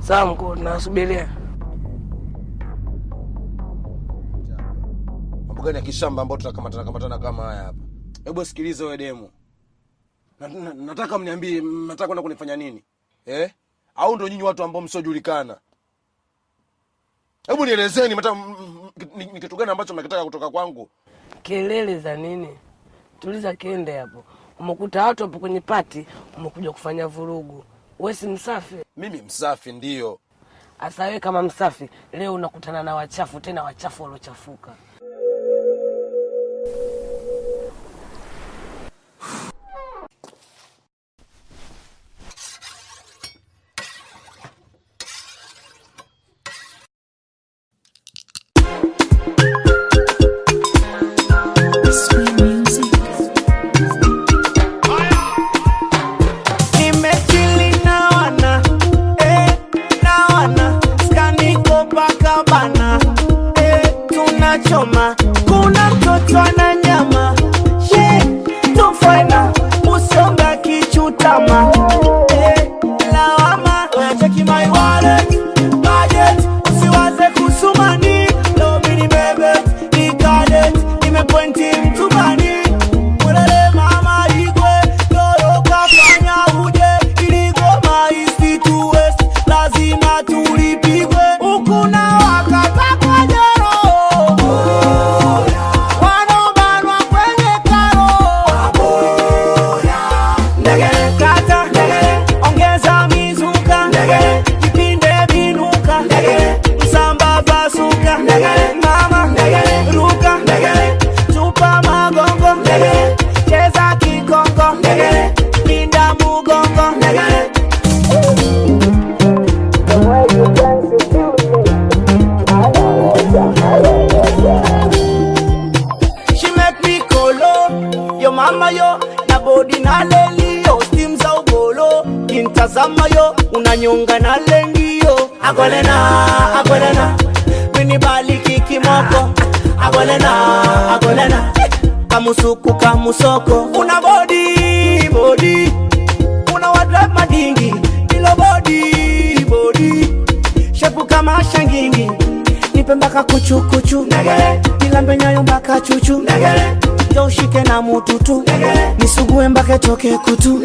Sawa mkuu, nasubiria. Mambo gani ya kishamba ambayo tunakamatana kamatana kama haya hapa? Hebu sikiliza wewe demu. Na, na, nataka mniambie mnataka kwenda kunifanya nini? Eh? Au ndo nyinyi watu ambao msiojulikana? Hebu nielezeni mata m- m- ni ni kitu gani ambacho mnakitaka kutoka kwangu? Kelele za nini? Tuliza kende hapo. Umekuta watu hapo kwenye pati, umekuja kufanya vurugu. Wewe si msafi? Mimi msafi ndio. Asa wewe kama msafi, leo unakutana na wachafu, tena wachafu waliochafuka. Nimechili na wana, eh, na wana, skaniko paka bana, eh, tunachoma. Kuna mtoto ana nyama, she, tufaina, usonga kichutama, eh, lawama, cheki my wallet, budget, usiwaze kusumani, leo mini bebe, ikadet, nimepointi mtumani, Mwelele mama igwe, lolo kafanya uje, iligoma east to west, lazima tulipigwe, huku na wakata kwa jero. Wanobanwa kwenye karo. Ndegele kata, ongeza mizuka, kipinde vinuka, msamba pasuka, mama ruka, tupa magongo, cheza kikongo, pinda mugongo. She make me kolo Yo mama yo Na body na leli yo Steam za ubolo Kintazama yo Unanyonga na lengi yo Agolena, agolena Mini bali kikimoko Agolena, agolena Kamusuku kamusoko Una body, body Una wadrive madingi Ilo body, body Shepu kama shangingi nipe mpaka kuchukuchu nilambe nyayo mpaka chuchu jo ushike na mututu nisugue mpaka toke kutu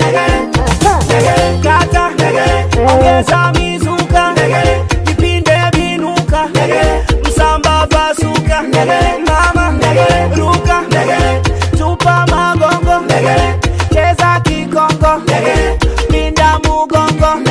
kata ongeza mizuka vipinde vinuka msamba pasuka mama ruka tupa magongo cheza kikongo pinda mugongo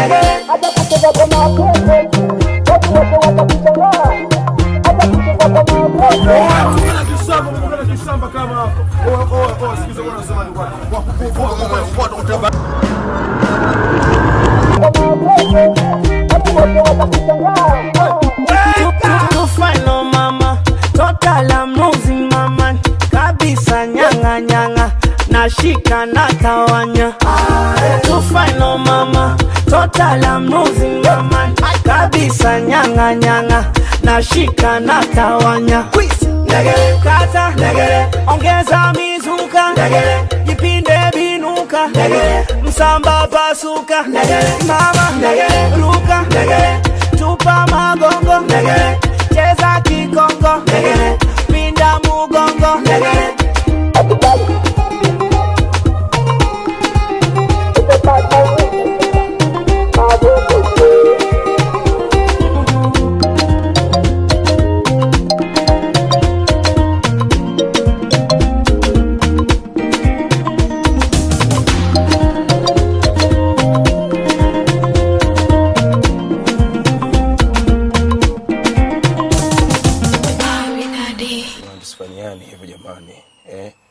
tufano mama total I'm losing mama kabisa nyanga nyanga nashika na tawanya tufano mama total I'm losing mama kabisa nyanga nyanga nashika na tawanya kata ongeza mizuka jipinde binuka msamba pasuka mama ruka tupa magongo cheza kikongo pinda mugongo Msifanyani hivyo jamani. Eh?